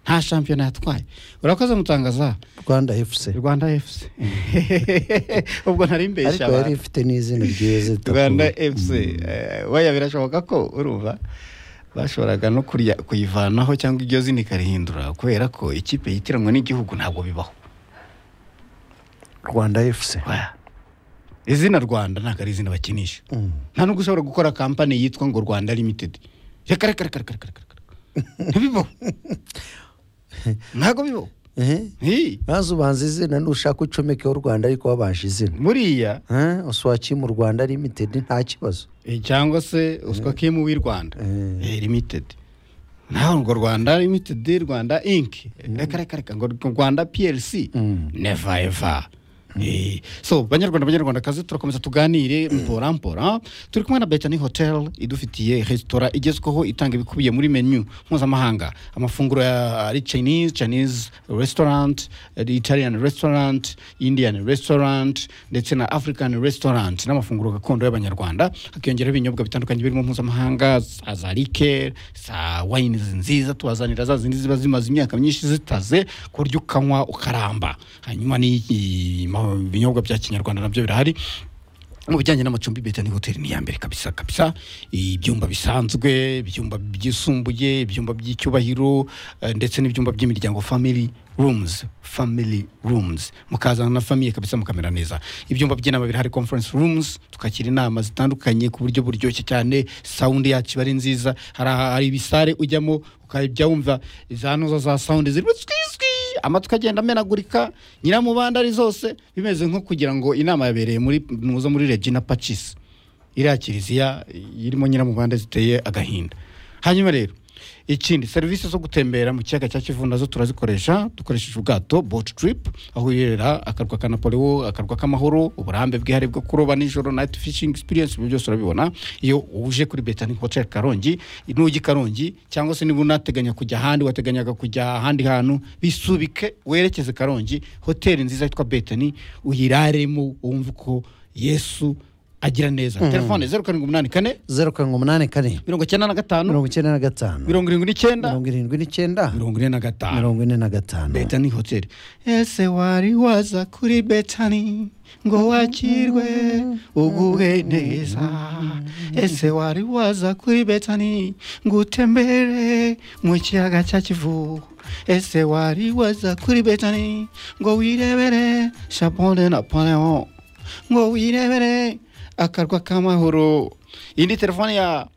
nta shampiyona yatwaye urakoze mutangaza rwanda fc rwanda fc ubwo ntari mbeshya ariko yari abantu ifite n'izina ryiza itatu. rwanda fc waya birashoboka ko urumva bashoboraga no kurya- kuyivanaho cyangwa iryo zina ikarihindura kubera ko ikipe yitiranwa n'igihugu ntabwo bibaho rwanda fc Oya. izina rwanda ntabwo ari izina bakinisha Mm. nta nubwo ushobora gukora kampani yitwa ngo rwanda limitedi reka reka reka reka reka reka reka ntibibaho ntabwo bibaho Eh? Hi. maze ubanza izina nushaka ucomekeho rwanda ariko wabanje izina buriya Eh? uswaki mu rwanda limited nta kibazo eh, cyangwa se uswa kimu w'i rwanda Mm. Eh, limitedi ntabwo ngo rwanda limitedi rwanda inki reka reka reka ngo rwanda plc Mm. neva eva Eh, so banyarwanda banyarwandakazi turakomeza tuganire mpora mpora turi kumwe na betani hotel idufitiye resitora igezweho itanga ibikubiye muri menu mpuzamahanga amafunguro ya ari chinese chinese restaurant eh, italian restaurant indian restaurant ndetse na african restaurant n'amafunguro gakondo y'abanyarwanda hakiyongeraho ibinyobwa bitandukanye birimo mpuzamahanga za za rike za wayini nziza tubazanira za zindi ziba zimaze imyaka myinshi zitaze ku buryo ukanywa ukaramba hanyuma n'ibinyobwa bya kinyarwanda nabyo birahari mu bijyanye n'amacumbi beta ni hoteli ni iya mbere kabisa kabisa ibyumba bisanzwe ibyumba byisumbuye ibyumba by'icyubahiro eh, ndetse n'ibyumba by'imiryango family rooms family rooms mukazana na famiye kabisa mukamera neza ibyumba by'inama birahari conference rooms tukakira inama zitandukanye ku buryo buryoshye cyane sound yacu iba ari nziza hari aha- hari ibisare ujyamo ukajya wumva za noza za sound zirimo twiswi amatwi agenda amenagurika nyiramubanda ari zose bimeze nko kugira ngo inama yabereye muri muzo muri regina pacis iriya kiliziya irimo nyiramubanda ziteye agahinda hanyuma rero ikindi serivisi zo gutembera mu kiyaga cya kivu nazo turazikoresha dukoresheje ubwato boat trip aho wirera akarwa ka napoleon akarwa k'amahoro uburambe bwihari bwo kuroba nijoro night fishing experience ibyo byose urabibona iyo uje kuri betani hotel karongi nugi karongi cyangwa se niba unateganya kujya ahandi wateganyaga kujya ahandi hantu bisubike werekeze karongi hoteli nziza yitwa betani uyiraremo wumve uko yesu agira neza telefone zeru karindwi umunani kane zeru karindwi umunani kane mirongo icyenda na gatanu mirongo icyenda na gatanu mirongo irindwi n'icyenda mirongo irindwi n'icyenda mirongo ine na gatanu mirongo ine na gatanu betani hoteli ese wari waza kuri betani ngo wakirwe uguhe neza ese wari waza kuri betani ngo utembere mu kiyaga cya kivu ese wari waza kuri betani ngo wirebere shapone na poneho ngo wirebere akarwa k'amahoro iyi ni telefone ya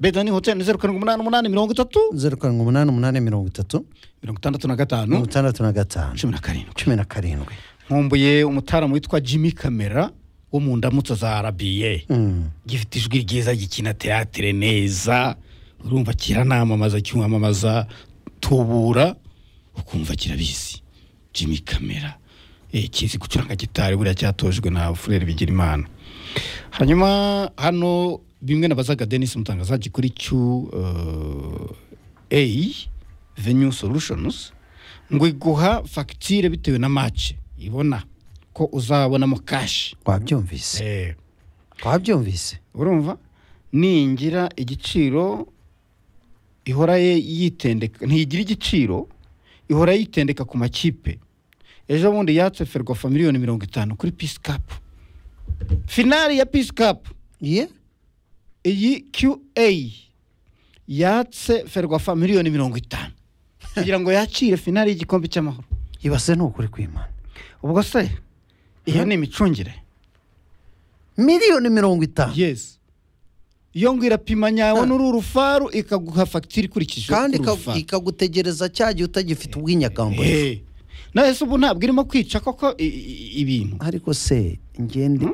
betani hoteli zeru karindwi umunani umunani mirongo itatu zeru karindwi umunani umunani mirongo itatu mirongo itandatu na mirongo gatanu itandatu na gatanu cumi na karindwi cumi na karindwi nkumbuye umutaramu witwa jimmy kamera wo mu ndamutso za rba Mm. gifite ijwi ryiza gikina teatire neza urumva kiranamamaza kimwamamaza tubura ukumva kirabizi jimmy kamera Eh, kizi gucuranga gitari buriya cyatojwe na furere bigirimana hanyuma hano bimwe nabazaga denis mutangazaji kuri q uh, a venue solutions ngo iguha fagitire bitewe na mace ibona ko uzabonamo kashi wabyumvise eh, wabyumvise urumva ningira igiciro ihora ye- yitendeka ntigira igiciro ihora yitendeka ku makipe ejo bundi yatse ferwafa miliyoni mirongo itanu kuri pisi kapu finari ya pisi kapu ye iyi qa yatse ferwafa miliyoni mirongo itanu kugira ngo yakire finari y'igikombe cy'amahoro ibase ni ukuri kwimana ubwo se iyo ni imicungire miliyoni mirongo itanu yes iyo ngo irapima nyawe n'uru rufaru ikaguha fagitire ikurikije kandi uko ika- urufaru. ikagutegereza cya gihe utagifite ubwinyagambo Eh, na ese ubu ntabwo irimo kwica koko i- i- ibintu ariko se ngende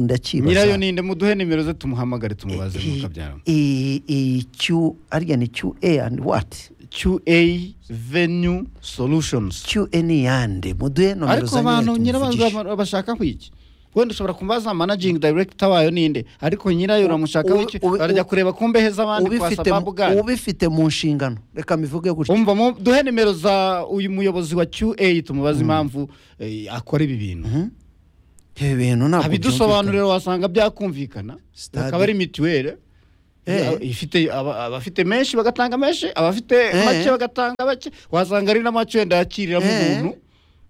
nyirayo ndakibaza ninde muduhe nimero ze tumuhamagare tumubaze mukabyara iyi iyi Q ariya ni Q A and what qa venue solutions Q A ni yande muduhe nomero ariko za abantu nyirayo nyirayo bashaka kwiki wenda ushobora kumbaza managing director wayo ninde ariko nyirayo uramushaka Ube- wiki ube- arajya kureba ku mbehe z'abandi kwa ubifite sababu bwanyu ubifite mu nshingano reka mbivuge gutya umva mu- duhe nimero za uyu muyobozi wa qa tumubaze impamvu eh, akora ibi bintu ibi bintu ntabwo byumvikana. abidusobanurira wasanga byakumvikana Stade. akaba ari mituweli Eh. ifite aba- abafite menshi bagatanga menshi abafite Eh. make bagatanga make wasanga ari n'amacu yenda yakiriramo Eh. umuntu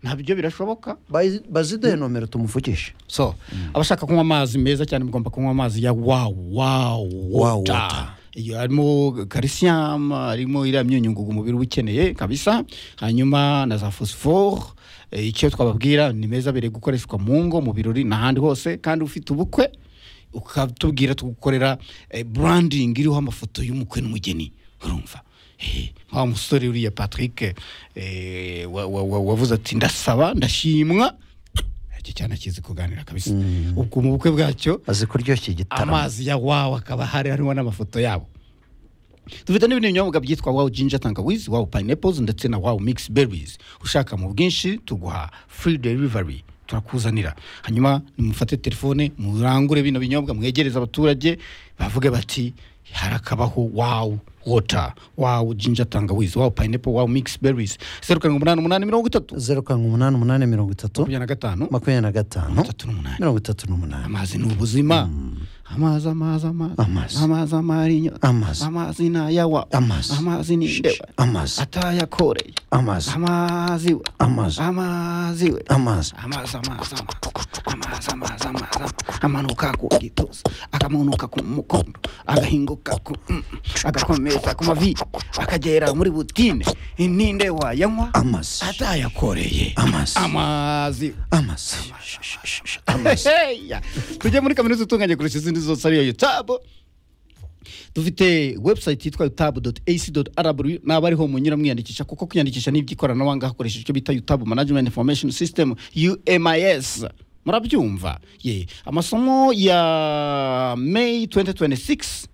ntabyo birashoboka Bazi- baziduhe nomero tumuvugishe so abashaka kunywa amazi meza cyane mugomba kunywa amazi ya wawu wawu Wow wota water. iyo harimo calcium harimo iriya myunyungugu umubiri uba ukeneye kabisa hanyuma na za phosphore Eh, icyo twababwira ni meza abereye gukoreshwa mu ngo mu birori n'ahandi hose kandi ufite ubukwe ukatubwira tugukorera eh, branding iriho amafoto y'umukwe n'umugeni urumva Eh, wa musore uriya patrick eh, wa- wa- wa- wavuze ati ndasaba ndashimwa icyo cyane akizi kuganira kabisa ubwo mu bukwe bwacyo azi kuryoshya igitaramo amazi ya wawu akaba hari hariho n'amafoto yabo dufite n'ibindi binyobwa byitwa wawu jinja tangawizi wawu pineapples ndetse na wawu mix berries ushaka mu bwinshi tuguha free delivery turakuzanira hanyuma nimufate telefone murangure bino binyobwa mwegereze abaturage bavuge bati harakabaho wawu wota wawu jinja tangawizi wawu pineapple wawu mix berries zeru karindwi umunani umunani mirongo itatu zeru karindwi umunani umunani mirongo itatu makumyabiri na gatanu makumyabiri na gatanu itatu n'umunani mirongo itatu n'umunani amazi ni ubuzima amazi amazi amazi Amazi. amazi amara inyo Amazi. amazi ni ayawa Amazi. amazi ni ndewa amazi atayakoreye amazi amazi we amazi amazi we amazi amazi amazi amazi amazi amazi amazi amanuka ku gituza akamanuka ku mukondo agahinguka ku mm, agakomeza ku mavi akagera muri butine ninde wayanywa amazi atayakoreye amazi amazi amazi Heya. tujye muri kaminuza itunganye kurusha izindi zose ariyo yutabu dufite website yitwa utabu ac rw naba ariho munyura mwiyandikisha kuko kwiyandikisha ni iby'ikoranabuhanga hakoresheje icyo bita utabu management information system umis murabyumva ye amasomo ya may 2026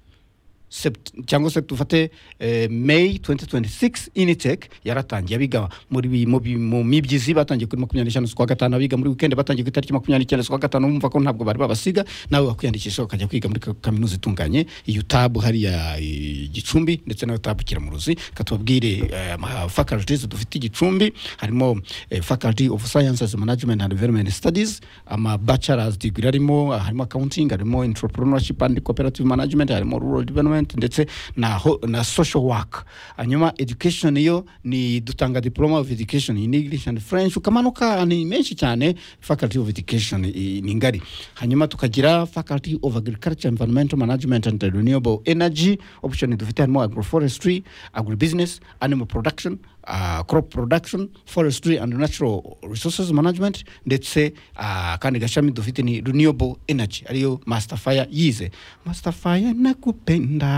Sept- cyangwa se dufate eh, may 2026 initec yaratangiye abiga muri bi- mu bi- mu mibyizi batangiye kuri makumyabiri n'eshanu z'ukwa gatanu abiga muri weekend batangiye ku itariki makumyabiri n'icyenda z'ukwa gatanu bumva ko ntabwo bari babasiga nawe wakwiyandikisha ukajya kwiga muri ka- kaminuza itunganye iyo tabu hariya eh, gicumbi ndetse nayo tabu kiramuruzi katubabwire eh, ama- faculties dufite i gicumbi harimo eh, faculty of sciences management and environment studies ama bachelor's degree harimo harimo accounting harimo entrepreneurship and cooperative management harimo rural development ndetse na, ho- na social work hanyuma education yo ni dutanga diploma of education in english and french ukamanuka ni menshi cyane faculty of education i- ni ngari hanyuma tukagira faculty of agriculture environmental management and renewable energy option dufite harimo agroforestry agribusiness animal production uh, crop production forestry and natural resources management ndetse uh, kandi gashami dufite ni renewable energy ariyo master fire yize master fire nakupenda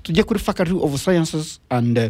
tujye kuri faculty of sciences and uh,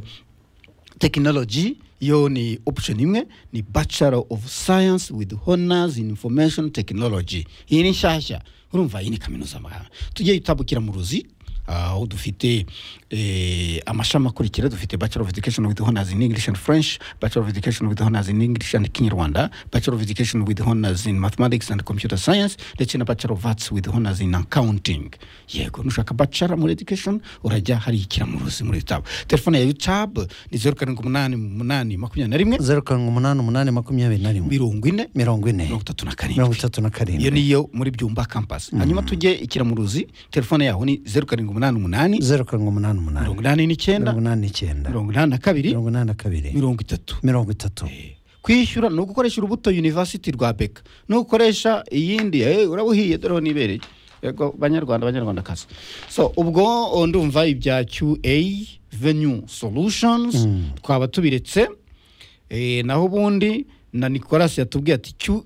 technology yo ni option imwe ni bachelor of science with honors in information technology iyi ni nshyashya urumva iyi ni kaminuza amahanga tujye yitabukira mu ruzi aho dufite eh, amashami akurikira dufite bachelor of education with honors in english and french bachelor of education with honors in english and kinyarwanda bachelor of education with honors in mathematics and computer science ndetse na bachelor of arts with honors in accounting yego nushaka bachelor muri education urajya hari ikiramuruzi muri tab telefone ya youtube ni zeru karindwi umunani umunani makumyabiri na rimwe zeru karindwi umunani umunani makumyabiri na rimwe mirongo ine mirongo ine mirongo itatu na mirongo karindwi itatu na iyo karindwi niyo muri byumba campus hanyuma tujye ikiramuruzi telefone yaho ni zeru karindwi umunani umunani zeru karindwi umunani umunani mirongo inani n'icyenda mirongo inani n'icyenda mirongo inani na kabiri mirongo inani na kabiri mirongo itatu mirongo itatu kwishyura ni ugukoresha urubuto university rwa beka n'ugukoresha iyindi eh, urabuhiye dore ho nibereye yego banyarwanda banyarwandakazi so ubwo o, ndumva ibya qa venue solutions twaba tubiretse eh, naho ubundi na nicolas yatubwiye ati qa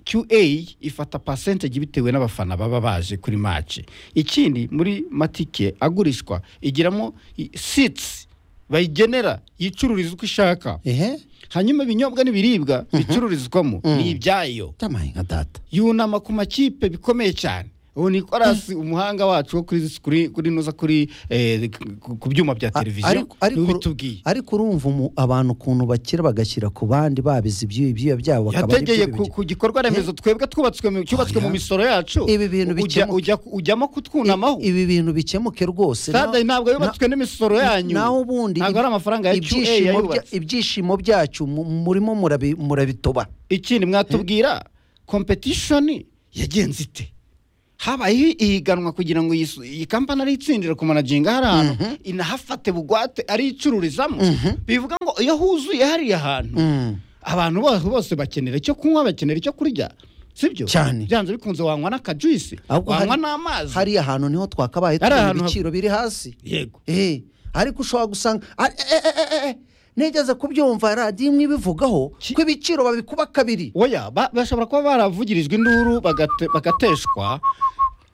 QA ifata percentage bitewe n'abafana baba baje kuri match ikindi muri matike agurishwa igiramo i- seats bayigenera yicururiza uko ishaka ehe hanyuma ibinyobwa n'ibiribwa bicururizwamo ni ibyayo byamaye nka data yunama ku makipe bikomeye cyane ubu nikorasi umuhanga wacu wo kuri kuri kuri nuza kuri eh, ku- ku byuma bya A- televiziyo ariko- ariko- niwe bitubwiye ariko urumva umu- abantu ukuntu bakira bagashyira ku bandi babizi ibyuya ibyuya byabo bakaba ari yategeye byo ku, bibi- ku gikorwa remezo twebwe twubatswe mu- cyubatswe mu Oya. misoro yacu Ibi bintu ujya, bikemuke. ujya, ujyamo kutwunamaho ibi bintu bikemuke rwose stade Na- ntabwo yubatswe n'imisoro yanyu naho ubundi ntabwo ari amafaranga ya QA ibyishimo bya- yayubatse ibyishimo byacu mu- murimo murabi- murabitoba ikindi mwatubwira competition yagenze ite habayeho ihiganwa kugira ngo yisu- iyi kampani ariyitsindire ku managinga hari ahantu inahafate bugwate ariyicururizamo bivuga ngo iyo huzuye hariya hantu Mm. abantu bose bose bakenera icyo kunywa bakenera icyo kurya sibyo Cyane. byanze bikunze wanywa n'akajuisi Ahubwo hari- wanywa n'amazi hariya hantu niho Hari twakabaye tubona ahantu hab- ibiciro biri hasi yego Eh, ariko ushobora gusanga ari- eh, eh, eh, eh, eh, nigeze kubyumva radiyo imwe ibivugaho Ki- ko ibiciro babikuba kabiri oya ba- bashobora kuba baravugirijwe induru bagate- bagateshwa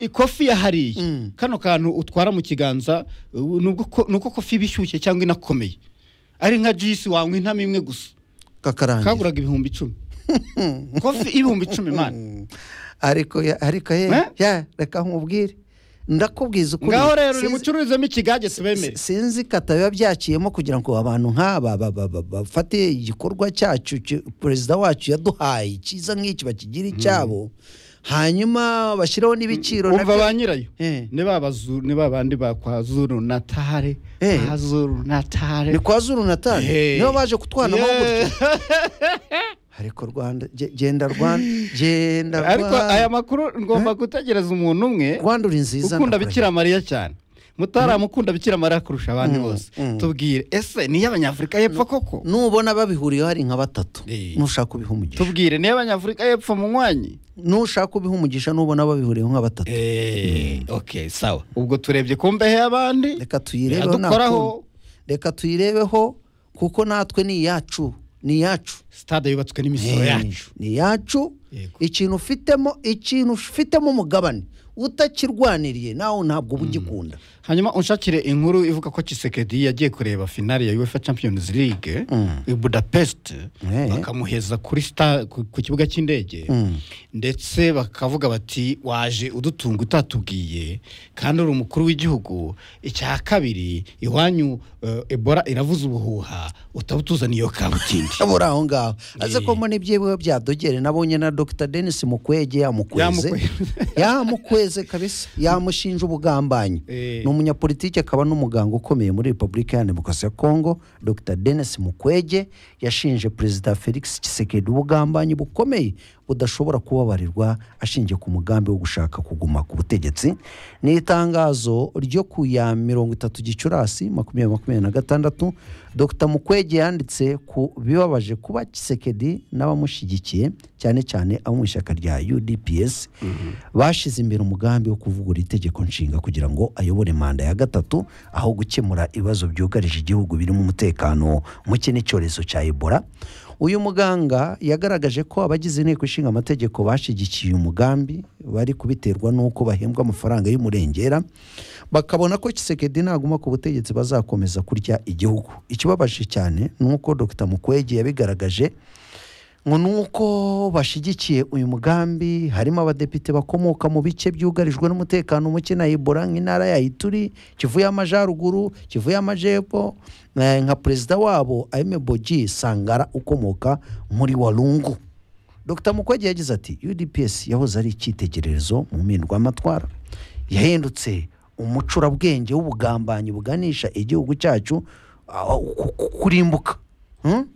ikofi ya hariya Mm. kano kantu utwara mu kiganza uh, nubwo ko- nuko kofi iba ishyushye cyangwa inakomeye ari nka juisi wanywa intama imwe gusa kakarangira kaguraga ibihumbi icumi kofi ibihumbi icumi mani Mm. ariko ya- ariko ye Eh? ya reka nkubwire ndakubwiza ukuri ngaho rero Sinzi- nimucururizemo ikigage sibemere si- sinzi kata biba byakiyemo kugira ngo abantu nk'aba ba- ba- ba- bafate igikorwa cyacu ki- perezida wacu yaduhaye cyiza nk'iki bakigire icyabo hanyuma bashyiraho n'ibiciro umva nabyo- ba nyirayo Eh. ni ba bazu- ni ba bandi ba kwa zuru natare Eh. kwa zuru natare ni kwa zuru natali Hey. nibo baje kutwanaho gutya Yeah. ariko rwanda ge- genda rwanda genda ariko aya rwanda makuru ngomba gutegereza umuntu umwe rwanda uri nziza ukunda ndakurahiye. bikira mariya cyane mutaramu ukunda bikira mariya kurusha abandi Mm, bose mm. tubwire ese ni iy'abanyafurika y'epfo koko nubona babihuriyeho hari nka batatu Eh. nushaka ubiha umugisha tubwire ni iy'abanyafurika y'epfo munywanyi nushaka ubiha umugisha nubona babihuriyeho nka batatu okay sawa ubwo turebye ku mbehe y'abandi reka tuyirebeho Yadukoraho. ntakundi. reka tuyirebeho kuko natwe ni iyacu ni iyacu sitade yubatswe n'imisoro Eh, yacu ni iyacu Yego. ikintu ufitemo ikintu ufitemo umugabane utakirwaniriye nawe ntabwo uba ugikunda hanyuma unshakire inkuru ivuga ko Tshisekedi yagiye kureba finale ya UEFA Champions League i Budapest Eh. bakamuheza kuri sta- ku ku kibuga cy'indege ndetse bakavuga bati waje udutunga utatubwiye kandi uri umukuru w'igihugu icya kabiri iwanyu eh, Ebola iravuza ubuhuha utabutuzaniye iyo kabutindi buri aho ngaho aze ko Eh. mbona ibyiwe byadogere nabonye na dr denis mukwege yamukweze Yamukweze. yamukweze kabisa yamushinja ubugambanyi Eh. ni umunyapolitiki akaba n'umuganga ukomeye muri repubulika ya demokarasi ya kongo dr denis mukwege yashinje perezida felix tshisekedi ubugambanyi bukomeye budashobora kubabarirwa ashingiye ku mugambi wo gushaka kuguma ku butegetsi ni itangazo ryo ku ya mirongo itatu gicurasi makumyabiri makumyabiri na gatandatu dr mukwege yanditse ku bibabaje kuba tshisekedi n'abamushyigikiye cyane cyane abo mu ishyaka rya udps bashize imbere umugambi wo kuvugura itegeko nshinga kugira ngo ayobore manda ya gatatu aho gukemura ibibazo byugarije igihugu birimo umutekano muke n'icyorezo cya ebola uyu muganga yagaragaje ko abagize inteko ishinga amategeko bashyigikiye umugambi bari kubiterwa n'uko bahembwa amafaranga y'umurengera bakabona ko Kisekedi naguma ku butegetsi bazakomeza kurya igihugu ikibabaje cyane ni uko dr mukwege yabigaragaje ngo ni uko bashyigikiye uyu mugambi harimo abadepite bakomoka mu bice byugarijwe n'umutekano muke na ebola nk'intara ya ituri kivu y'amajyaruguru kivu y'amajyepfo eh, nka perezida wabo ayimebogi sangara ukomoka muri walungu dr mukwege yagize ati udps yahoze ari icyitegererezo mu mpindwamatwara yahindutse umucurabwenge w'ubugambanyi buganisha igihugu cyacu ah, ku- ku- kurimbuka Hmm?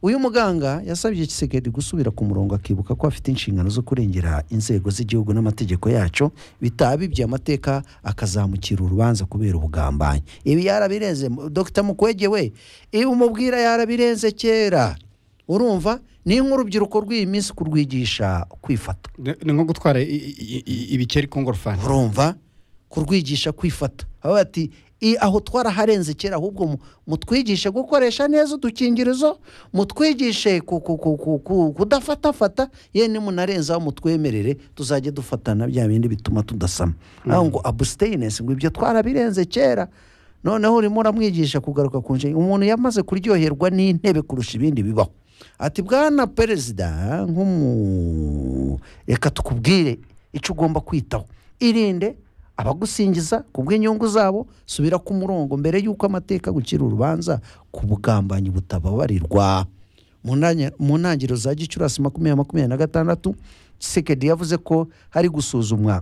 uyu muganga yasabye Kisekedi gusubira ku murongo akibuka ko afite inshingano zo kurengera inzego z'igihugu n'amategeko yacu bitaba bibye amateka akazamukira urubanza kubera ubugambanyi ibi yarabirenze dr mukwege we ibi umubwira yarabirenze kera urumva ni nk'urubyiruko rw'iyi minsi kurwigisha kwifata Ni- ni nko gutwara i- i- i- ibikeri ku ngorofani urumva kurwigisha kwifata aho ati "I- aho twaraharenze kera ahubwo mu- mutwigishe gukoresha neza udukingirizo mutwigishe ku- ku- ku- ku- ku- kudafatafata ye nimunarenzaho mutwemerere tuzajye dufatana bya bindi bituma tudasama aho ngo abusiteyinesi ngo ibyo twarabirenze kera noneho urimo uramwigisha kugaruka ku nshinga umuntu yamaze kuryoherwa n'intebe kurusha ibindi bibaho ati bwana perezida nk'umu reka tukubwire icyo ugomba kwitaho irinde abagusingiza ku bw'inyungu zabo subira ku murongo mbere y'uko amateka agucira urubanza ku bugambanyi butababarirwa mu ntanya- mu ntangiriro za gicurasi makumyabiri makumyabiri na gatandatu sekedi yavuze ko hari gusuzumwa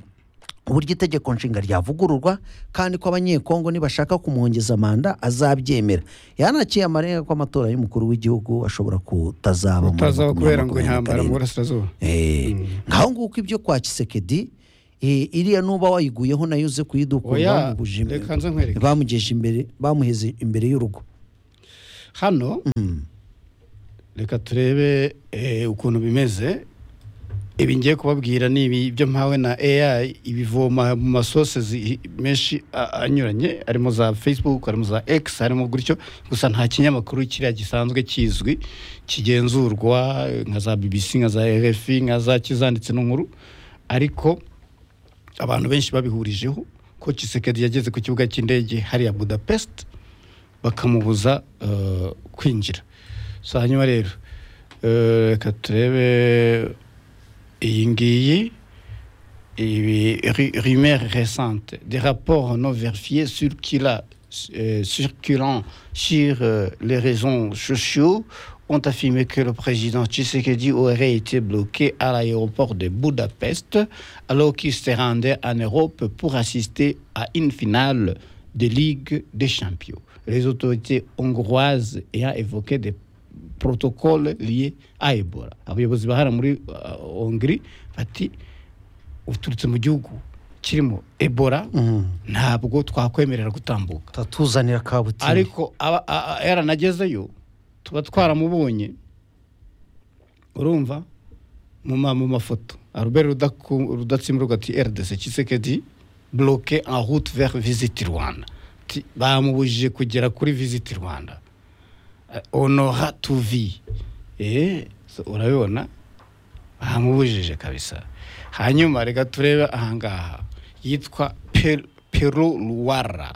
uburyo itegeko nshinga ryavugururwa kandi ko abanyekongo nibashaka kumwongeza manda azabyemera yanakiye amarenga ko amatora y'umukuru w'igihugu ashobora kutazaba mu utazaba kubera ngo makumyabiri na intambara mu karindwi. burasirazuba Eh, ngaho nguko ibyo kwa kisekedi Eh, iriya nuba wayiguyeho nayo uze Oya, kuyidukura bamubuje reka nze nkwereke. bamugeje imbere bamuheze imbere y'urugo hano reka turebe eh, ukuntu bimeze ibi ngiye kubabwira ni ibi byo mpawe na AI ibivoma mu masose menshi a- anyuranye harimo za Facebook harimo za X harimo gutyo gusa nta kinyamakuru kiriya gisanzwe kizwi kigenzurwa eh, nka za BBC nka za RFI nka za kizanditse n'inkuru ariko abantu benshi babihurijeho ko Tshisekedi yageze ku kibuga cy'indege hariya Budapest bakamubuza eh, kwinjira so hanyuma rero eh, reka turebe iyi ngiyi ibi ri- rumeur récente des rapports non vérifiés circula- euh, circulant sur euh, les réseaux sociaux ont affirmé que le président Tshisekedi aurait été bloqué à l'aéroport de Budapest alors qu'il se rendait en Europe pour assister à une finale de Ligue des Champions. Les autorités hongroises ayant évoqué des protocole liye a ebola abayobozi bahara muri uh, hongri bati uturutse mu gihugu kirimo ebola ntabwo twakwemerera gutambuka tatuzanira kabutini ariko aba- a- a- yaranagezeyo tuba twaramubonye urumva mu ma- mu mafoto albert Rudaku- rudatsimburwa ati rdc kisekedi bloke en route vers visiti rwanda Ati, bamubujije kugera kuri visiti rwanda Eh, honora tuvi Eh, so urabibona bahamubujije kabisa hanyuma reka turebe ahangaha yitwa Per- peru luwara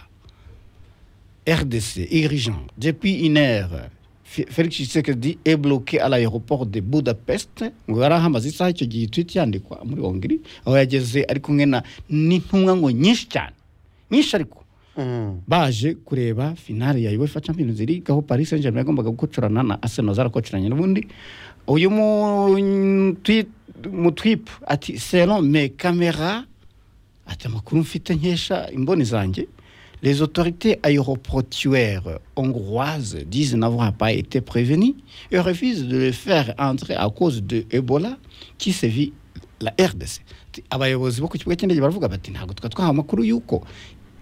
RDC, irrigeant. Depuis une heure, F- Félix Tshisekedi est bloqué à l'aéroport de Budapest ngo yari ahamaze isaha icyo gihe tweet yandikwa muri Hongrie aho yageze ari kumwe na n'intumwa ngo nyinshi cyane nyinshi ariko Mm. baje kureba finale ya UEFA Champions League aho Paris Saint-Germain yagombaga gukocorana na Arsenal zarakocoranye n'ubundi uyu mu tweet- mu tweep ati selon mes caméras ati amakuru mfite nkesha imboni zanjye les autorités aéroportuaires hongroises disent n'avoir pas été prévenues et refusent de le faire entrer à cause de Ebola qui sévit la RDC Ati, abayobozi bo ku kibuga cy'indege baravuga bati ntabwo twa twahawe amakuru y'uko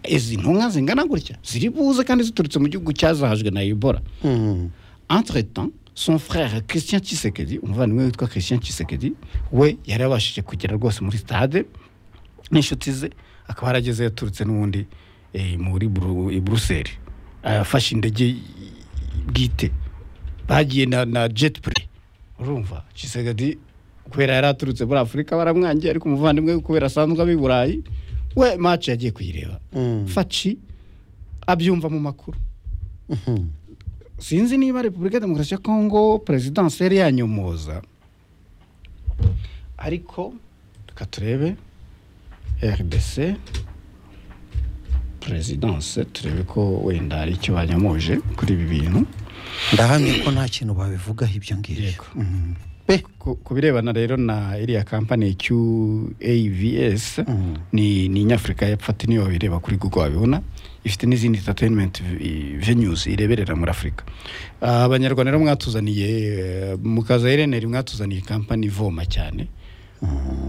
izi ntumwa zingana gutya ziri buze kandi ziturutse mu gihugu cyazahajwe na Ebola Mm. Entre-temps, son frère Christian Tshisekedi, umuvandimwe witwa Christian Tshisekedi, we yari yabashije kugera rwose muri stade n'inshuti ze, akaba yarageze yaturutse n'ubundi eh, muri Bru- i Buruseli, afashe indege y- bwite, bagiye na, na jet privé. Urumva, Tshisekedi kubera yari aturutse muri Afurika baramwangiye, ariko umuvandimwe we kubera asanzwe aba i Burayi, we match yagiye kuyireba. Mm. Faci abyumva mu makuru Mhm. sinzi niba repubulika ya demokarasi ya kongo perezidansi yari yanyomoza ariko reka turebe rdc perezidansi turebe ko wenda hari icyo banyomoje kuri ibi bintu ndahamya ko nta kintu babivugaho ibyo ngibyo Yego. Mm. Ku- ku birebana rero na iriya kampani qavs Mm. ni ni nyafurika y'epfo ati niyo bireba kuri google wabibona ifite n'izindi entertainment v- venues ireberera muri afurika Ah, abanyarwanda rero mwatuzaniye eh, mukaza ireneri mwatuzaniye kampani ivoma cyane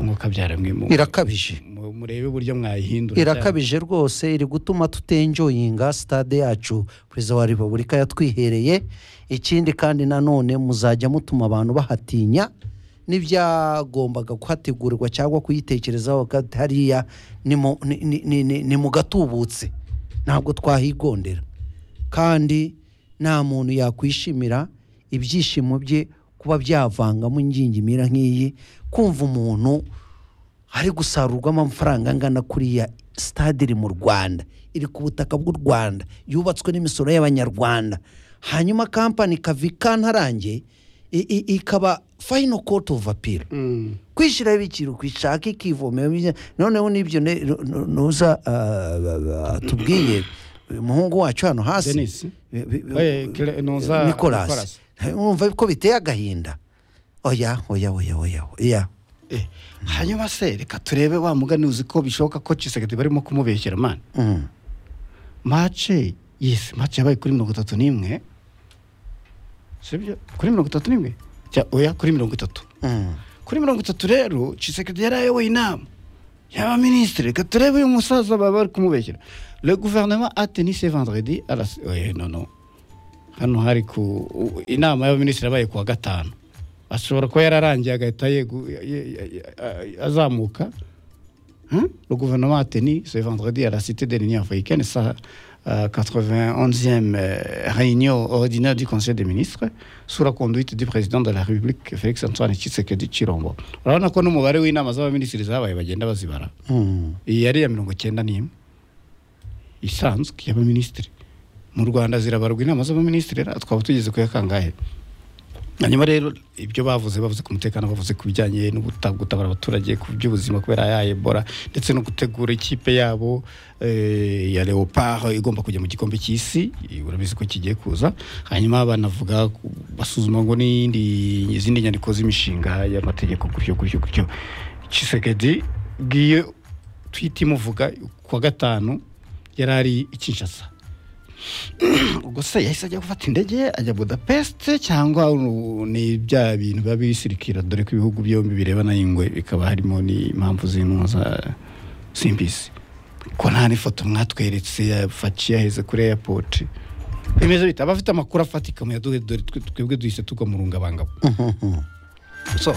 mwuka byaramwe mu- irakabije mu- murebe uburyo mwayihindura cyane. irakabije rwose iri gutuma tutenjoyinga sitade yacu perezida wa repubulika yatwihereye ikindi kandi nanone muzajya mutuma abantu bahatinya n'ibyagombaga kuhategurirwa cyangwa kuyitekerezaho bakati hariya ni mu- ni- ni- ni- ni- ni mu gatubutse ntabwo twahigondera kandi nta muntu yakwishimira ibyishimo bye kuba byavangamo ingingimira nk'iyi kumva umuntu hari gusarurwamo amafaranga angana kuriya sitade iri mu rwanda iri ku butaka bw'u rwanda yubatswe n'imisoro y'abanyarwanda hanyuma kampani kavi kantarange i- i- ikaba fayino koti ovu apira Mm. kwishyiraho ibiciro kwishaka ikivomera ibyo- noneho n'ibyo ne- nu- nu- nuza ah, tubwiye umuhungu wacu hano hasi Denis. bi- bi- Oye, Kire- nuza nikolasi Nicolas. wumva ko biteye agahinda oya oya oya oya oya Eh, hanyuma se reka turebe wa mugani uzi ko bishoboka ko Tshisekedi barimo kumubeshyera mani Mm. mace yes mace yabaye kuri mirongo itatu n'imwe sibyo kuri mirongo itatu n'imwe Cya- oya kuri mirongo itatu Mm. kuri mirongo itatu rero Tshisekedi yari ayoboye inama yaba minisitiri reka turebe uyu musaza baba bari kumubeshyira le guverinoma ateni se vendredi arasi oye nono hano hari ku u- inama y'abaminisitiri yabaye kuwa gatanu ashobora kuba yararangiye agahita yegu- ye- ye- ye- a- azamuka Hein? Le gouvernement a tenu ce vendredi à la Cité de l'Union africaine sa euh, 91e euh, réunion ordinaire du Conseil des ministres sous la conduite du président de la République Félix Antoine Tshisekedi Chirombo. Urabona ko n'umubare w'inama z'abaminisitiri zabaye bagenda bazibara. Hmm. Iyi yari iya mirongo cyenda n'imwe isanzwe y'abaminisitiri. Mu Rwanda zirabarwa inama z'abaminisitiri ra- twaba tugeze ku ya kangahe? hanyuma rero ibyo bavuze bavuze ku mutekano bavuze ku bijyanye no guta- gutabara abaturage ku by'ubuzima kubera ya ebola ndetse no gutegura ikipe yabo eh, ya leopard igomba kujya mu gikombe cy'isi eh, urabizi ko kigiye kuza hanyuma banavuga ku- basuzuma ngo n'indi izindi nyandiko z'imishinga y'amategeko gutyo gutyo gutyo Tshisekedi giye twita imuvuga kuwa gatanu yari ari i Kinshasa ubwo se yahise ajya gufata indege ajya budapest cyangwa uru- ni bya bintu biba bisirikira dore ko ibihugu byombi birebana n'ingwe bikaba harimo n'impamvu z'intumwa za simbizi ko nta n'ifoto mwatweretse yafaciye yaheze kuri airport bimeze bita abafite amakuru afatika muyaduhe dore twe- twebwe duhise tugwa mu rungabangabo so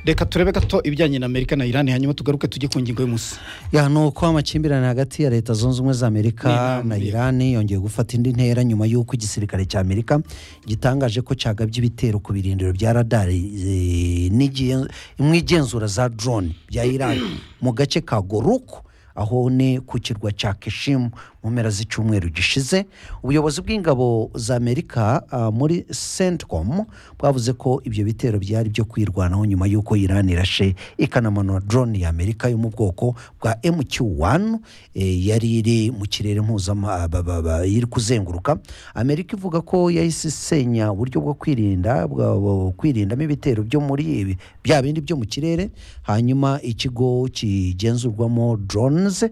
reka turebe gato ibijyanye na amerika na iran hanyuma tugaruke tujye ku ngingo y'umunsi ya ni uko amakimbirane hagati ya leta zunze ubumwe za amerika N'Iran, na yego. iran yongeye gufata indi ntera nyuma y'uko igisirikare cya amerika gitangaje ko cyagabye ibitero ku birindiro bya radari eh, n'igihe- n'igenzura za drone bya iran mu gace ka goruku aho ni ku kirwa cya keshimu mu mpera z'icyumweru gishize ubuyobozi bw'ingabo za amerika ah, muri centcom bwavuze ko ibyo bitero byari byo kwirwanaho nyuma y'uko iran irashe ikanamanura drone ya amerika yo mu bwoko bwa mq1 eh, yari iri mu kirere mpuzama ba- ba- ba- iri kuzenguruka amerika ivuga ko yahise isenya uburyo bwo kwirinda bwa- bwo kwirindamo ibitero byo muri ibi bya bindi byo mu kirere hanyuma ikigo kigenzurwamo drones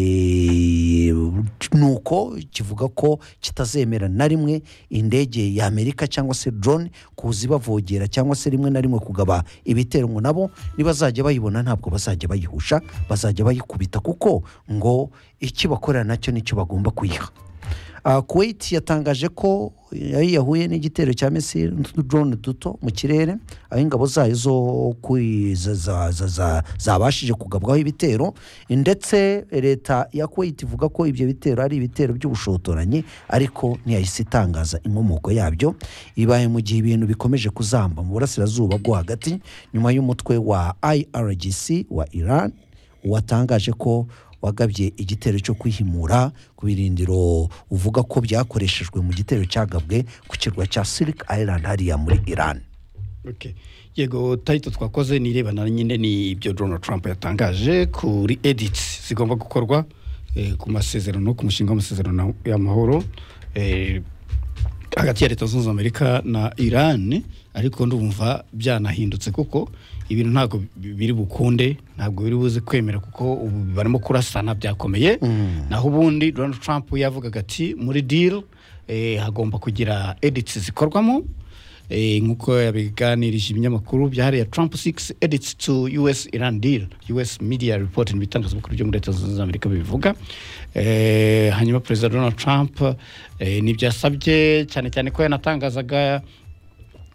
eh, nuko kivuga ko kitazemera na rimwe indege ya Amerika cyangwa se drone kuza ibavogera cyangwa se rimwe na rimwe kugaba ibitero ngo nabo nibazajya bayibona ntabwo bazajya bayihusha bazajya bayikubita kuko ngo ikibakorera nacyo nicyo bagomba kuyiha Uh, Kuwait yatangaje ko yari yahuye n'igitero cya misiri n'utudrone duto mu kirere aho ingabo zayo zo kwi- za- za- za- za- zabashije kugabwaho ibitero ndetse leta ya Kuwait ivuga ko ibyo bitero ari ibitero by'ubushotoranyi ariko ntiyahise itangaza inkomoko yabyo ibaye mu gihe ibintu bikomeje kuzamba mu burasirazuba bwo hagati nyuma y'umutwe wa IRGC wa Iran watangaje ko wagabye igitero cyo kwihimura ku birindiro uvuga ko byakoreshejwe mu gitero cyagabwe ku kirwa cya Silk Island hariya muri Iran Okay. yego tayito twakoze ni irebana nyine n'ibyo donald trump yatangaje kuri edits zigomba gukorwa eh, ku masezerano ku mushinga w'amasezerano y'amahoro eh, hagati ya leta zunze ubumwe za amerika na iran ariko ndumva byanahindutse kuko ibintu ntabwo bi- biri bukunde ntabwo biri buze kwemera kuko ubu barimo kurasana byakomeye naho ubundi donald trump yavugaga ati muri deal eh, hagomba kugira edits zikorwamo Eh, nk'uko yabiganirije ibinyamakuru bya hariya trump 6 edits to us iran deal us media report ni ibitangazamakuru byo muri leta zunze ubumwe za amerika bibivuga eh, hanyuma perezida donald trump eh, nibyo yasabye cyane cyane ko yanatangazaga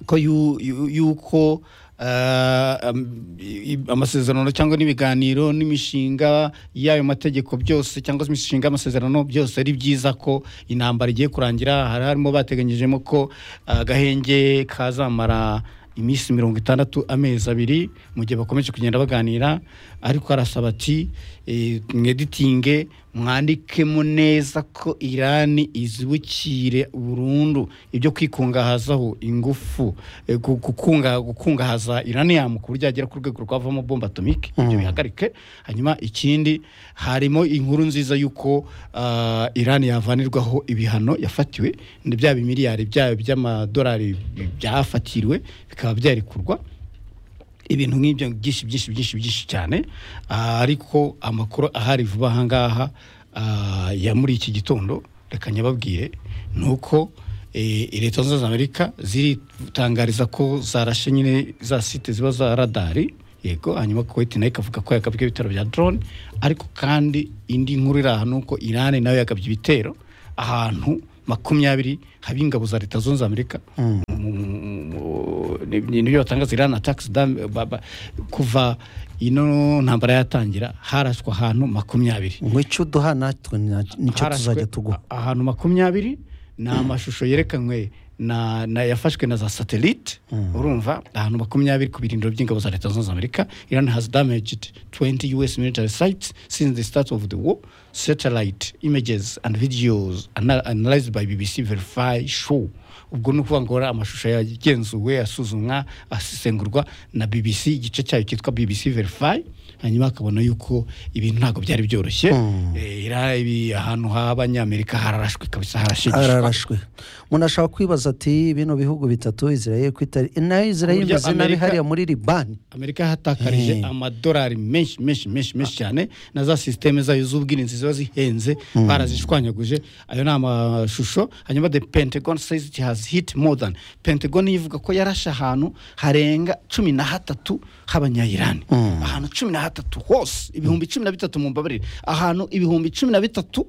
ko yu- yu- yuko ah, am- i- amasezerano cyangwa n'ibiganiro n'imishinga y'ayo mategeko byose cyangwa se imishinga y'amasezerano byose ari byiza ko intambara igiye kurangira hari harimo bateganyijemo ko ah, agahenge kazamara iminsi mirongo itandatu amezi abiri mu gihe bakomeje kugenda baganira ariko arasaba ati eh, mweditinge mwandikemo neza ko irani izibukire burundu ibyo kwikungahazaho ingufu eh, gu- gukunga- gukungahaza iraniyamu ku buryo yagera ku rwego rwavamo bomba atomike ibyo bihagarike hanyuma ikindi harimo inkuru nziza y'uko ah, irani yavanirwaho ibihano yafatiwe ni bya bimiliyari byayo by'amadolari byafatiriwe bikaba byarekurwa ibintu nk'ibyo byinshi byinshi byinshi byinshi cyane Ah, ariko amakuru ahari vuba aha ngaha ah, ya muri iki gitondo reka nyababwire ni uko eh, leta zunze ubumwe za amerika ziritangariza ko zarashe nyine za site ziba za radari yego hanyuma kuwait nayo ikavuga ko yakabye ibitero bya drone ariko kandi indi nkuru iri aha ni uko irani nayo yakabye ibitero ahantu makumyabiri haba ingabo za leta zunze amerika nibyo batangaza irani atakisi kuva ino ntambara yatangira haraswe ahantu makumyabiri ngo icyo uduha natwe na- nicyo Harashwe tuzajya tuguha a- ahantu makumyabiri ni amashusho yerekanwe na, na yafashwe na za satellite urumva ahantu makumyabiri ku birindiro by'ingabo za leta zunze amerika iran has damaged 20 us military sites since the start of the war satellite images and videos ana- analyzed by bbc verify show ubwo ni ukuvuga ngo ari amashusho yagenzuwe asuzumwa asesengurwa na bbc igice cyayo cyitwa bbc verify hanyuma akabona yuko ibintu ntabwo byari byoroshye Eh, ira- ibi ahantu h'abanyamerika hararashwe kabisa harashigishwa ararashwe umuntu ashobora kwibaza ati bino bihugu bitatu israel ko itari nayo israel Burya imeze nabi Amerika- hariya muri libani amerika yahatakarije Eh. amadolari menshi menshi menshi menshi cyane na za sisiteme zayo z'ubwirinzi ziba zihenze barazishwanyaguje ayo ni amashusho hanyuma the pentagon says it has hit more than pentagon ivuga ko yarashe ahantu harenga cumi na hatatu h'abanyayirani ahantu cumi na hatatu hose ibihumbi cumi na bitatu mu mbabarire ahantu ibihumbi cumi na bitatu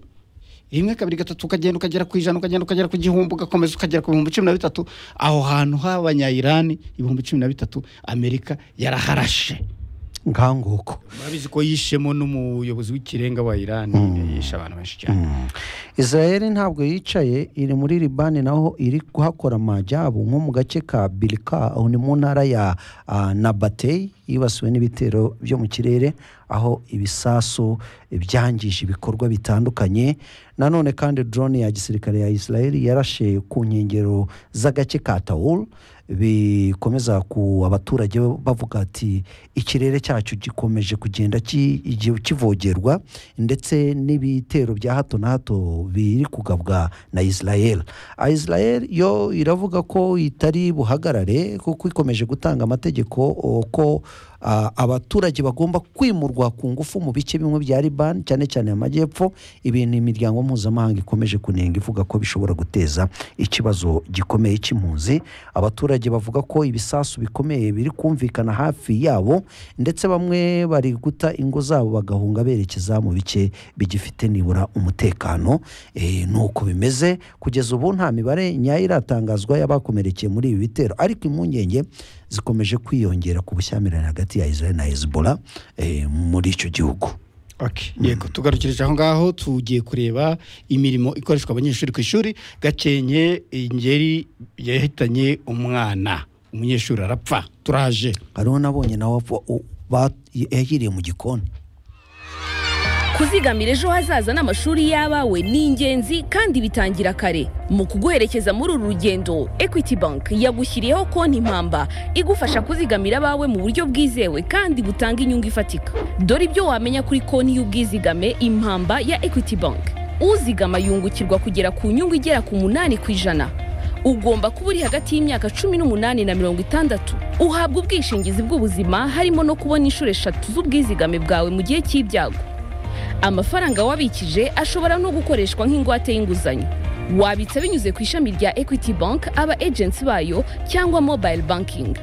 rimwe kabiri gatatu ukagenda ukagera ku ijana ukagenda ukagera ku gihumbi ugakomeza ukagera ku bihumbi cumi na bitatu aho hantu h'abanyayirani ibihumbi cumi na bitatu amerika yaraharashe nkanguko murabizi ko yishemo n'umuyobozi w'ikirenga wa irani yishe abantu benshi cyane israel ntabwo yicaye iri muri libani naho iri kuhakora amajyabo nko mu gace ka bilika aho ni mu ntara ya ah, nabatey yibasiwe n'ibitero byo mu kirere aho ibisasu byangije ibikorwa bitandukanye nanone kandi drone ya gisirikare ya israel yarashe ku nkengero z'agace ka tawul bikomeza ku abaturage bavuga ati ikirere cyacu gikomeje kugenda ki- igihe kivogerwa ndetse n'ibitero bya hato na hato biri kugabwa na israel Ah, israel yo iravuga ko itari buhagarare kuko ikomeje gutanga amategeko o, ko ah, abaturage bagomba kwimurwa ku ngufu mu bice bimwe bya liban cyane cyane amajyepfo ibintu imiryango mpuzamahanga ikomeje kunenga ivuga ko bishobora guteza ikibazo gikomeye cy'impunzi abaturage bavuga ko ibisasu bikomeye biri kumvikana hafi yabo ndetse bamwe bari guta ingo zabo bagahunga berekeza mu bice bigifite nibura umutekano Eh, ni uko bimeze kugeza ubu nta mibare nyayo iratangazwa y'abakomerekeye muri ibi bitero ariko impungenge zikomeje kwiyongera ku bushyamirane hagati ya israel na hezbollah eh, muri icyo gihugu Okay, yego tugarukirije aho ngaho tugiye kureba imirimo ikoreshwa abanyeshuri ku ishuri gakenke ingeri yahitanye umwana umunyeshuri arapfa turaje hariho nabonye nawe apfa- u- ba- yahiriye mu gikoni kuzigamira ejo hazaza n'amashuri y'abawe ni ingenzi kandi bitangira kare mu kuguherekeza muri uru rugendo equity bank yagushyiriyeho konti impamba igufasha kuzigamira abawe mu buryo bwizewe kandi butanga inyungu ifatika dore ibyo wamenya kuri konti y'ubwizigame impamba ya equity bank uzigama yungukirwa kugera ku nyungu igera ku munani ku ijana ugomba kuba uri hagati y'imyaka cumi n'umunani na mirongo itandatu uhabwa ubwishingizi bw'ubuzima harimo no kubona inshuro eshatu z'ubwizigame bwawe mu gihe cy'ibyago amafaranga wabikije ashobora no gukoreshwa nk'ingwate y'inguzanyo wabitsa binyuze ku ishami rya equity bank aba agents bayo cyangwa mobile banking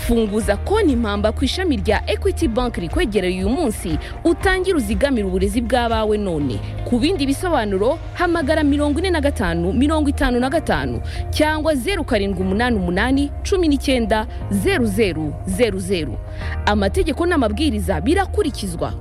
funguza konti impamba ku ishami rya equity bank rikwegereye uyu munsi utangire uzigamire uburezi bw'abawe none ku bindi bisobanuro hamagara mirongo ine na gatanu mirongo itanu na gatanu cyangwa zeru karindwi umunani umunani cumi n'icyenda zeru zeru zeru zeru amategeko n'amabwiriza birakurikizwa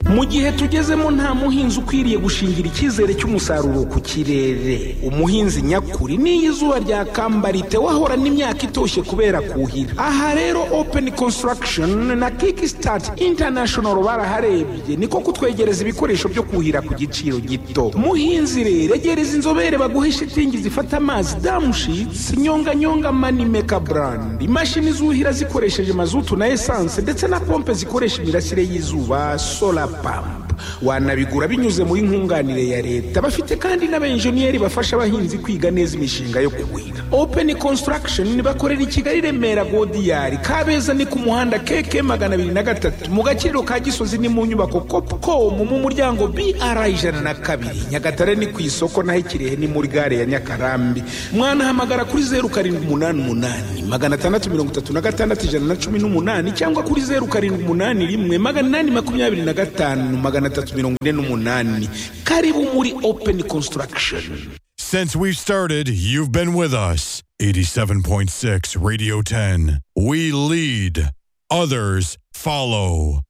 mu gihe tugezemo nta muhinzi ukwiriye gushingira icyizere cy'umusaruro ku kirere umuhinzi nyakuri n'iyo izuba ryakamba wahorana imyaka itoshye kubera kuhira aha rero open construction na kickstart international baraharebye niko kutwegereza ibikoresho byo kuhira ku giciro gito muhinzi rero egereza inzobere baguhe shitingi zifata amazi damushitsi nyonganyonga manimeka brand imashini zuhira zikoresheje mazutu na esanse ndetse na pompe zikoresha imirasire y'izuba solar pump wanabigura binyuze muri nkunganire ya leta bafite kandi n'abenjeniyeri bafasha abahinzi kwiga neza imishinga yo kuhira open construction bakorera i kigali remera godiyari kabeza ni ku muhanda keke magana abiri na gatatu mu gakiriro ka gisozi ni mu nyubako copcom mu muryango br ijana na kabiri nyagatare ni ku isoko naho ikirehe ni muri gare ya nyakarambi mwanahamagara kuri zeru karindwi umunani umunani magana atandatu mirongo itatu na gatandatu ijana na cumi n'umunani cyangwa kuri zeru karindwi umunani rimwe magana inani makumyabiri na gatanu magana atatu mirongo ine n'umunani karibu muri open construction Since we've started, you've been with us. 87.6 Radio 10. We lead, others follow.